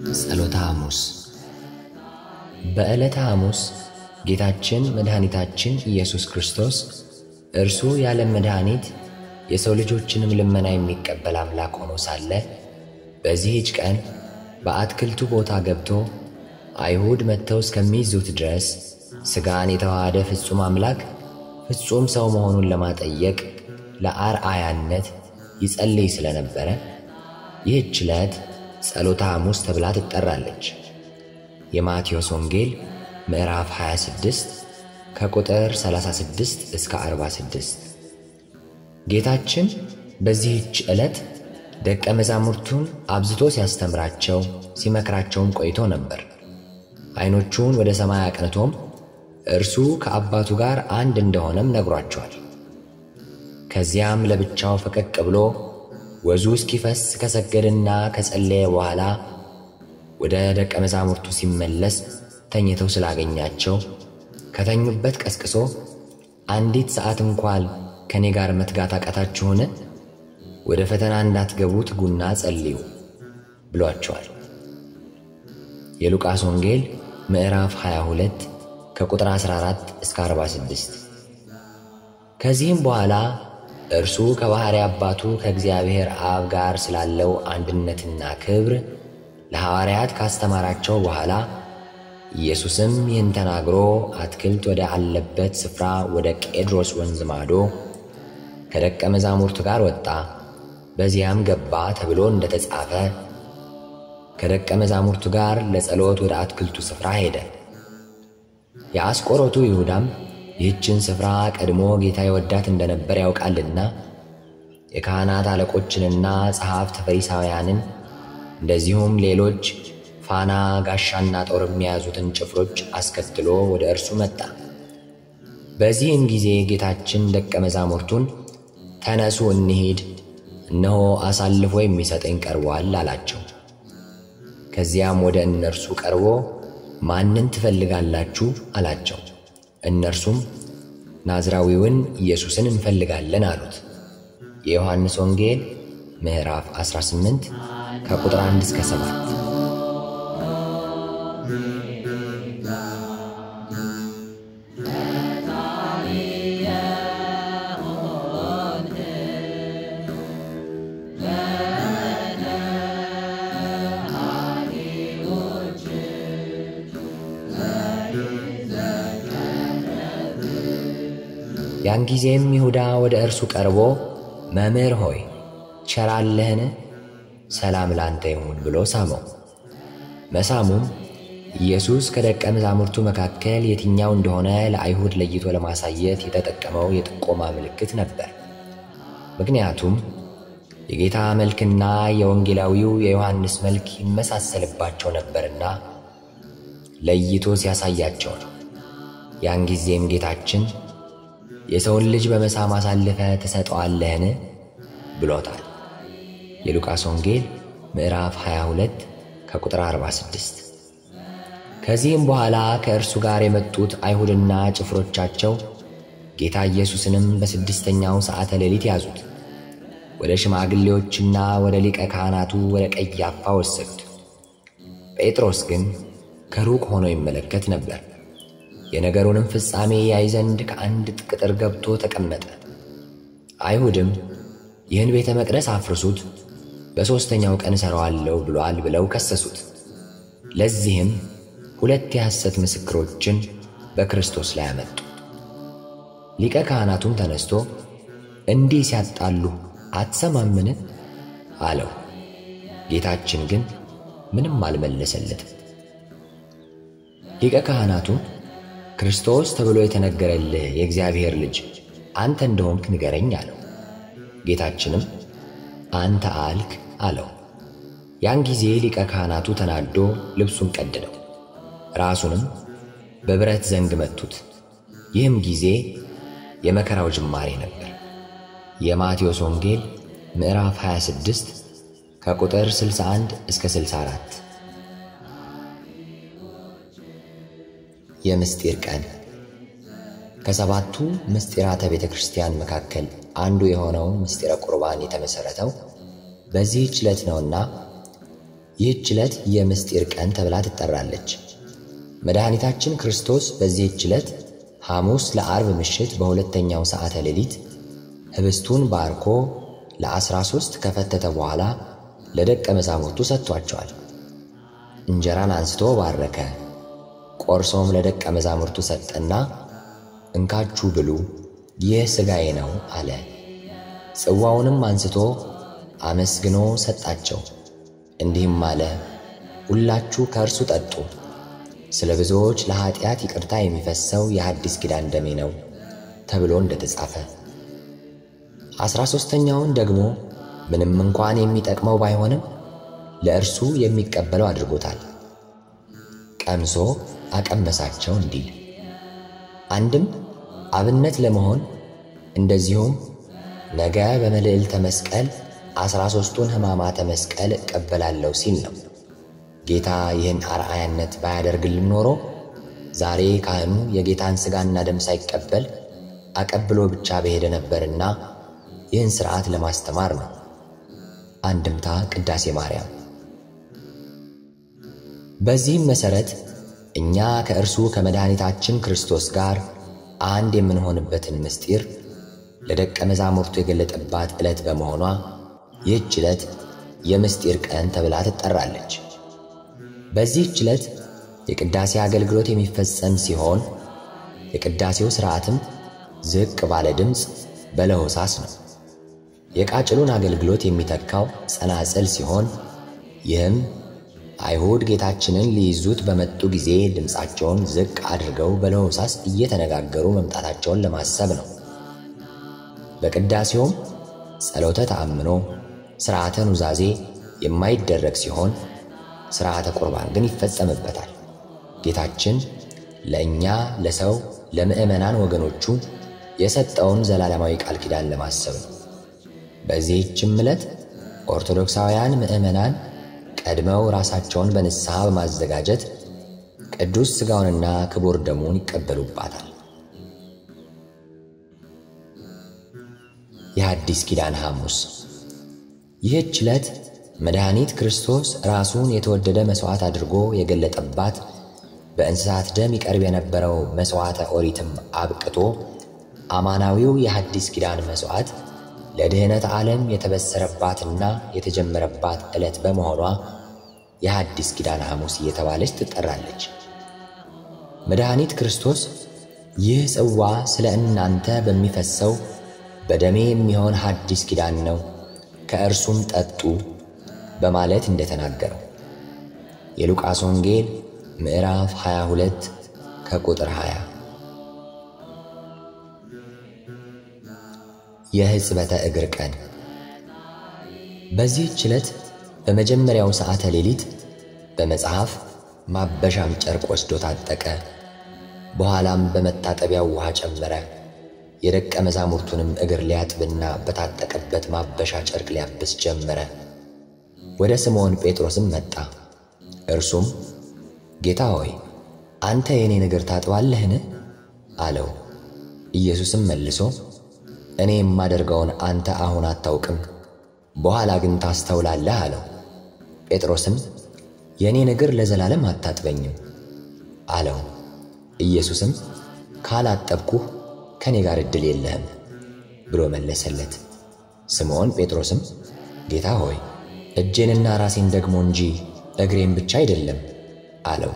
ጸሎተ ሐሙስ በዕለተ ሐሙስ ጌታችን መድኃኒታችን ኢየሱስ ክርስቶስ እርሱ የዓለም መድኃኒት የሰው ልጆችንም ልመና የሚቀበል አምላክ ሆኖ ሳለ በዚህች ቀን በአትክልቱ ቦታ ገብቶ አይሁድ መጥተው እስከሚይዙት ድረስ ሥጋን የተዋሃደ ፍጹም አምላክ ፍጹም ሰው መሆኑን ለማጠየቅ ለአርአያነት ይጸልይ ስለነበረ ይህች ዕለት ጸሎተ ሐሙስ ተብላ ትጠራለች። የማቴዎስ ወንጌል ምዕራፍ 26 ከቁጥር 36 እስከ 46። ጌታችን በዚህች ዕለት ደቀ መዛሙርቱን አብዝቶ ሲያስተምራቸው ሲመክራቸውም ቆይቶ ነበር። ዐይኖቹን ወደ ሰማይ አቅንቶም እርሱ ከአባቱ ጋር አንድ እንደሆነም ነግሯቸዋል። ከዚያም ለብቻው ፈቀቅ ብሎ ወዙ እስኪፈስ ከሰገድና ከጸለየ በኋላ ወደ ደቀ መዛሙርቱ ሲመለስ ተኝተው ስላገኛቸው ከተኙበት ቀስቅሶ አንዲት ሰዓት እንኳን ከእኔ ጋር መትጋት አቃታችሁን? ወደ ፈተና እንዳትገቡ ትጉና ጸልዩ ብሏቸዋል። የሉቃስ ወንጌል ምዕራፍ 22 ከቁጥር 14 እስከ 46። ከዚህም በኋላ እርሱ ከባሕርይ አባቱ ከእግዚአብሔር አብ ጋር ስላለው አንድነትና ክብር ለሐዋርያት ካስተማራቸው በኋላ ኢየሱስም ይህን ተናግሮ አትክልት ወደ አለበት ስፍራ ወደ ቄድሮስ ወንዝ ማዶ ከደቀ መዛሙርቱ ጋር ወጣ፣ በዚያም ገባ ተብሎ እንደ ተጻፈ ከደቀ መዛሙርቱ ጋር ለጸሎት ወደ አትክልቱ ስፍራ ሄደ። የአስቆሮቱ ይሁዳም ይህችን ስፍራ ቀድሞ ጌታ ይወዳት እንደነበር ያውቃልና የካህናት አለቆችንና ጸሐፍት ፈሪሳውያንን እንደዚሁም ሌሎች ፋና ጋሻና ጦር የሚያዙትን ጭፍሮች አስከትሎ ወደ እርሱ መጣ። በዚህም ጊዜ ጌታችን ደቀ መዛሙርቱን ተነሱ እንሂድ፣ እነሆ አሳልፎ የሚሰጠኝ ቀርቧል አላቸው። ከዚያም ወደ እነርሱ ቀርቦ ማንን ትፈልጋላችሁ አላቸው። እነርሱም ናዝራዊውን ኢየሱስን እንፈልጋለን አሉት። የዮሐንስ ወንጌል ምዕራፍ 18 ከቁጥር 1 እስከ 7። ያን ጊዜም ይሁዳ ወደ እርሱ ቀርቦ መምህር ሆይ ቸር አለህን? ሰላም ላንተ ይሁን ብሎ ሳመው። መሳሙም ኢየሱስ ከደቀ መዛሙርቱ መካከል የትኛው እንደሆነ ለአይሁድ ለይቶ ለማሳየት የተጠቀመው የጥቆማ ምልክት ነበር። ምክንያቱም የጌታ መልክና የወንጌላዊው የዮሐንስ መልክ ይመሳሰልባቸው ነበርና ለይቶ ሲያሳያቸው ነው። ያን ጊዜም ጌታችን የሰውን ልጅ በመሳም አሳልፈ ትሰጠዋለህን ብሎታል። የሉቃስ ወንጌል ምዕራፍ 22 ከቁጥር 46። ከዚህም በኋላ ከእርሱ ጋር የመጡት አይሁድና ጭፍሮቻቸው ጌታ ኢየሱስንም በስድስተኛው ሰዓተ ሌሊት ያዙት፣ ወደ ሽማግሌዎችና ወደ ሊቀ ካህናቱ ወደ ቀያፋ ወሰዱት። ጴጥሮስ ግን ከሩቅ ሆኖ ይመለከት ነበር። የነገሩንም ፍጻሜ ያይ ዘንድ ከአንድ ቅጥር ገብቶ ተቀመጠ። አይሁድም ይህን ቤተ መቅደስ አፍርሱት፣ በሦስተኛው ቀን እሠራዋለሁ ብሏል ብለው ከሰሱት። ለዚህም ሁለት የሐሰት ምስክሮችን በክርስቶስ ላይ አመጡ። ሊቀ ካህናቱም ተነስቶ እንዲህ ሲያጣሉ አትሰማምን? አለው። ጌታችን ግን ምንም አልመለሰለትም። ሊቀ ካህናቱም ክርስቶስ ተብሎ የተነገረልህ የእግዚአብሔር ልጅ አንተ እንደሆንክ ንገረኝ አለው። ጌታችንም አንተ አልክ አለው። ያን ጊዜ ሊቀ ካህናቱ ተናዶ ልብሱን ቀደደው፣ ራሱንም በብረት ዘንግ መቱት። ይህም ጊዜ የመከራው ጅማሬ ነበር። የማቴዎስ ወንጌል ምዕራፍ 26 ከቁጥር 61 እስከ 64። የምስጢር ቀን ከሰባቱ ምስጢራተ ቤተ ክርስቲያን መካከል አንዱ የሆነው ምስጢረ ቁርባን የተመሠረተው በዚህች ዕለት ነውና ይህች ዕለት የምስጢር ቀን ተብላ ትጠራለች። መድኃኒታችን ክርስቶስ በዚህች ዕለት ሐሙስ ለአርብ ምሽት በሁለተኛው ሰዓተ ሌሊት ኅብስቱን ባርኮ ለዐሥራ ሦስት ከፈተተ በኋላ ለደቀ መዛሙርቱ ሰጥቷቸዋል። እንጀራን አንስቶ ባረከ፣ ቆርሶም ለደቀ መዛሙርቱ ሰጠና እንካችሁ ብሉ፣ ይህ ሥጋዬ ነው አለ። ጽዋውንም አንስቶ አመስግኖ ሰጣቸው፣ እንዲህም አለ፣ ሁላችሁ ከእርሱ ጠጡ፣ ስለ ብዙዎች ለኀጢአት ይቅርታ የሚፈሰው የሐዲስ ኪዳን ደሜ ነው ተብሎ እንደተጻፈ። ዐሥራ ሦስተኛውን ደግሞ ምንም እንኳን የሚጠቅመው ባይሆንም ለእርሱ የሚቀበለው አድርጎታል። ቀምሶ አቀመሳቸው እንዲል አንድም አብነት ለመሆን እንደዚሁም ነገ በመልዕልተ መስቀል ዐሥራ ሦስቱን ሕማማተ መስቀል እቀበላለሁ ሲል ነው። ጌታ ይህን አርአያነት ባያደርግልን ኖሮ ዛሬ ካህኑ የጌታን ሥጋና ደም ሳይቀበል አቀብሎ ብቻ በሄደ ነበርና ይህን ሥርዓት ለማስተማር ነው። አንድምታ ቅዳሴ ማርያም። በዚህም መሠረት እኛ ከእርሱ ከመድኃኒታችን ክርስቶስ ጋር አንድ የምንሆንበትን ምስጢር ለደቀ መዛሙርቱ የገለጠባት ዕለት በመሆኗ ይህች ዕለት የምስጢር ቀን ተብላ ትጠራለች። በዚህች ዕለት የቅዳሴ አገልግሎት የሚፈጸም ሲሆን የቅዳሴው ሥርዓትም ዝቅ ባለ ድምፅ በለሆሳስ ነው። የቃጭሉን አገልግሎት የሚተካው ጸናጽል ሲሆን ይህም አይሁድ ጌታችንን ሊይዙት በመጡ ጊዜ ድምፃቸውን ዝቅ አድርገው በለሆሳስ እየተነጋገሩ መምጣታቸውን ለማሰብ ነው። በቅዳሴውም ጸሎተ ተአምኖ፣ ሥርዓተ ኑዛዜ የማይደረግ ሲሆን ሥርዓተ ቁርባን ግን ይፈጸምበታል። ጌታችን ለእኛ ለሰው ለምዕመናን ወገኖቹ የሰጠውን ዘላለማዊ ቃል ኪዳን ለማሰብ ነው። በዚህችም ዕለት ኦርቶዶክሳውያን ምዕመናን ቀድመው ራሳቸውን በንስሐ በማዘጋጀት ቅዱስ ሥጋውንና ክቡር ደሙን ይቀበሉባታል። የሐዲስ ኪዳን ሐሙስ። ይህች ዕለት መድኃኒት ክርስቶስ ራሱን የተወደደ መሥዋዕት አድርጎ የገለጠባት በእንስሳት ደም ይቀርብ የነበረው መሥዋዕተ ኦሪትም አብቅቶ አማናዊው የሐዲስ ኪዳን መሥዋዕት ለድኅነት ዓለም የተበሰረባትና የተጀመረባት ዕለት በመሆኗ የሐዲስ ኪዳን ሐሙስ እየተባለች ትጠራለች። መድኃኒት ክርስቶስ ይህ ጽዋ ስለ እናንተ በሚፈሰው በደሜ የሚሆን ሐዲስ ኪዳን ነው፣ ከእርሱም ጠጡ በማለት እንደተናገረው የሉቃስ ወንጌል ምዕራፍ 22 ከቁጥር 20 የሕጽበተ እግር ቀን። በዚህች ዕለት በመጀመሪያው ሰዓተ ሌሊት በመጽሐፍ ማበሻም ጨርቅ ወስዶ ታጠቀ። በኋላም በመታጠቢያው ውሃ ጨመረ። የደቀ መዛሙርቱንም እግር ሊያጥብና በታጠቀበት ማበሻ ጨርቅ ሊያብስ ጀመረ። ወደ ስምዖን ጴጥሮስም መጣ። እርሱም ጌታ ሆይ አንተ የኔን እግር ታጥባለህን? አለው። ኢየሱስም መልሶ እኔ የማደርገውን አንተ አሁን አታውቅም፣ በኋላ ግን ታስተውላለህ አለው። ጴጥሮስም የእኔን እግር ለዘላለም አታጥበኝም አለው። ኢየሱስም ካላጠብኩህ ከእኔ ጋር ዕድል የለህም ብሎ መለሰለት። ስምዖን ጴጥሮስም ጌታ ሆይ እጄንና ራሴን ደግሞ እንጂ እግሬን ብቻ አይደለም አለው።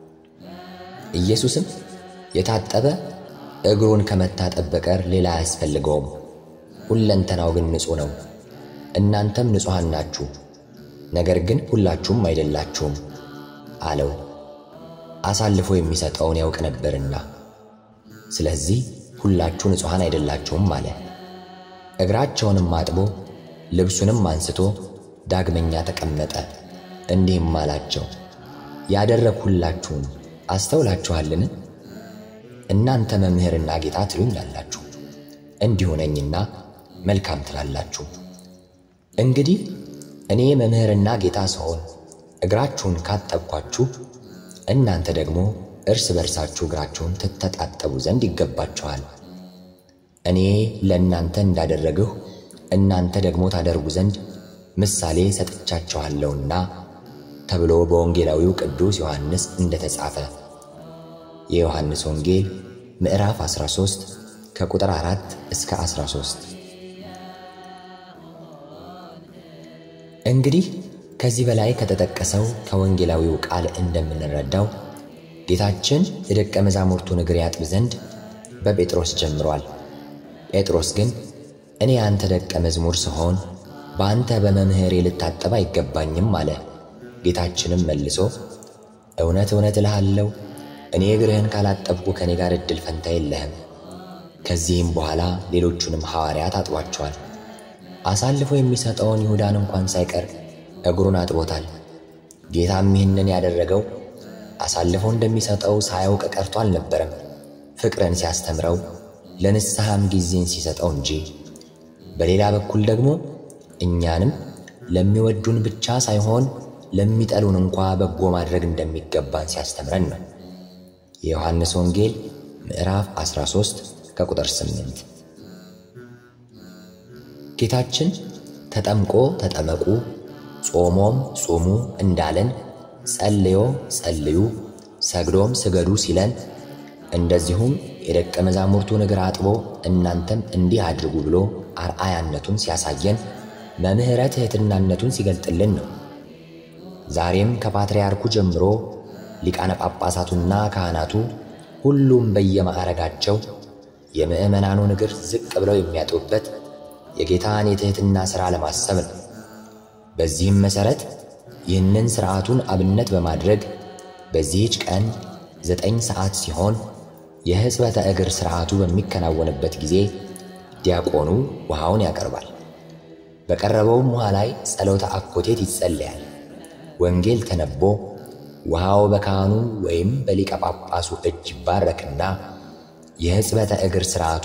ኢየሱስም የታጠበ እግሩን ከመታጠብ በቀር ሌላ አያስፈልገውም፣ ሁለንተናው ግን ንጹሕ ነው። እናንተም ንጹሐን ናችሁ፣ ነገር ግን ሁላችሁም አይደላችሁም አለው። አሳልፎ የሚሰጠውን ያውቅ ነበርና፣ ስለዚህ ሁላችሁ ንጹሐን አይደላችሁም አለ። እግራቸውንም አጥቦ ልብሱንም አንስቶ ዳግመኛ ተቀመጠ። እንዲህም አላቸው፣ ያደረግሁላችሁን አስተውላችኋልን? እናንተ መምህርና ጌታ ትሉኛላችሁ፣ እንዲሁ ነኝና መልካም ትላላችሁ። እንግዲህ እኔ መምህርና ጌታ ስሆን እግራችሁን ካጠብኳችሁ፣ እናንተ ደግሞ እርስ በርሳችሁ እግራችሁን ትተጣጠቡ ዘንድ ይገባችኋል። እኔ ለእናንተ እንዳደረግሁ እናንተ ደግሞ ታደርጉ ዘንድ ምሳሌ ሰጥቻችኋለሁና ተብሎ በወንጌላዊው ቅዱስ ዮሐንስ እንደተጻፈ የዮሐንስ ወንጌል ምዕራፍ 13 ከቁጥር 4 እስከ 13። እንግዲህ ከዚህ በላይ ከተጠቀሰው ከወንጌላዊው ቃል እንደምንረዳው ጌታችን የደቀ መዛሙርቱን እግር ያጥብ ዘንድ በጴጥሮስ ጀምሯል። ጴጥሮስ ግን እኔ አንተ ደቀ መዝሙር ስሆን በአንተ በመምህሬ ልታጠብ አይገባኝም አለ። ጌታችንም መልሶ እውነት እውነት እልሃለሁ እኔ እግርህን ካላጠብኩ ከእኔ ጋር ዕድል ፈንታ የለህም። ከዚህም በኋላ ሌሎቹንም ሐዋርያት አጥቧቸዋል። አሳልፎ የሚሰጠውን ይሁዳን እንኳን ሳይቀር እግሩን አጥቦታል። ጌታም ይህንን ያደረገው አሳልፎ እንደሚሰጠው ሳያውቅ ቀርቶ አልነበረም፣ ፍቅርን ሲያስተምረው ለንስሐም ጊዜን ሲሰጠው እንጂ። በሌላ በኩል ደግሞ እኛንም ለሚወዱን ብቻ ሳይሆን ለሚጠሉን እንኳ በጎ ማድረግ እንደሚገባን ሲያስተምረን ነው። የዮሐንስ ወንጌል ምዕራፍ 13 ከቁጥር 8። ጌታችን ተጠምቆ ተጠመቁ፣ ጾሞም ጹሙ እንዳለን፣ ጸልዮ ጸልዩ፣ ሰግዶም ስገዱ ሲለን፣ እንደዚሁም የደቀ መዛሙርቱን እግር አጥቦ እናንተም እንዲህ አድርጉ ብሎ አርአያነቱን ሲያሳየን መምህረ ትሕትናነቱን ሲገልጥልን ነው። ዛሬም ከፓትርያርኩ ጀምሮ ሊቃነ ጳጳሳቱና ካህናቱ ሁሉም በየማዕረጋቸው የምዕመናኑን እግር ዝቅ ብለው የሚያጥቡበት የጌታን የትሕትና ሥራ ለማሰብ ነው። በዚህም መሠረት ይህንን ሥርዓቱን አብነት በማድረግ በዚህች ቀን ዘጠኝ ሰዓት ሲሆን የሕጽበተ እግር ሥርዓቱ በሚከናወንበት ጊዜ ዲያቆኑ ውሃውን ያቀርባል። በቀረበውም ውሃ ላይ ጸሎተ አኮቴት ይጸለያል። ወንጌል ተነቦ ውሃው በካህኑ ወይም በሊቀ ጳጳሱ እጅ ይባረክና የሕጽበተ እግር ሥርዓቱ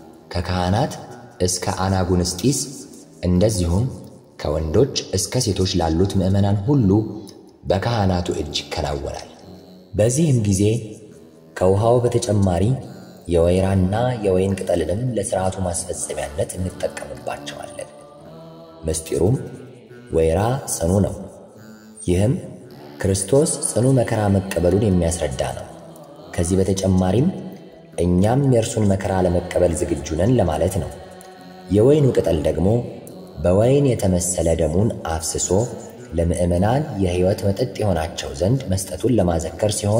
ከካህናት እስከ አናጉንስጢስ እንደዚሁም ከወንዶች እስከ ሴቶች ላሉት ምዕመናን ሁሉ በካህናቱ እጅ ይከናወናል። በዚህም ጊዜ ከውሃው በተጨማሪ የወይራና የወይን ቅጠልንም ለሥርዓቱ ማስፈጸሚያነት እንጠቀምባቸዋለን። ምስጢሩም ወይራ ጽኑ ነው። ይህም ክርስቶስ ጽኑ መከራ መቀበሉን የሚያስረዳ ነው። ከዚህ በተጨማሪም እኛም የእርሱን መከራ ለመቀበል ዝግጁ ነን ለማለት ነው። የወይኑ ቅጠል ደግሞ በወይን የተመሰለ ደሙን አፍስሶ ለምዕመናን የሕይወት መጠጥ የሆናቸው ዘንድ መስጠቱን ለማዘከር ሲሆን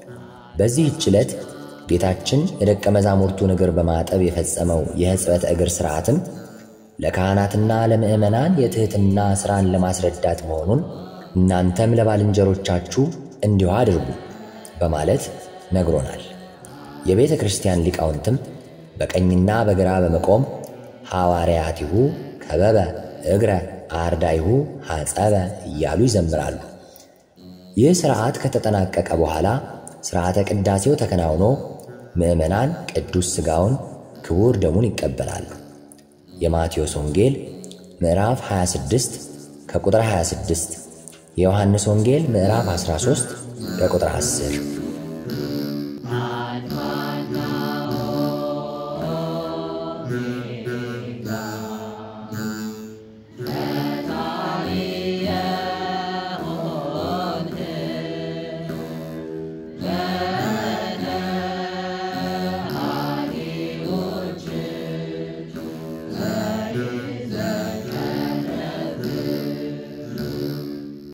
በዚህች ዕለት ጌታችን የደቀ መዛሙርቱን እግር በማጠብ የፈጸመው የሕጽበተ እግር ሥርዓትም ለካህናትና ለምዕመናን የትሕትና ሥራን ለማስረዳት መሆኑን እናንተም ለባልንጀሮቻችሁ እንዲሁ አድርጉ በማለት ነግሮናል። የቤተ ክርስቲያን ሊቃውንትም በቀኝና በግራ በመቆም ሐዋርያቲሁ ከበበ እግረ አርዳይሁ ሐጸበ እያሉ ይዘምራሉ። ይህ ሥርዓት ከተጠናቀቀ በኋላ ሥርዓተ ቅዳሴው ተከናውኖ ምዕመናን ቅዱስ ሥጋውን ክቡር ደሙን ይቀበላሉ። የማቴዎስ ወንጌል ምዕራፍ 26 ከቁጥር 26፣ የዮሐንስ ወንጌል ምዕራፍ 13 ከቁጥር 10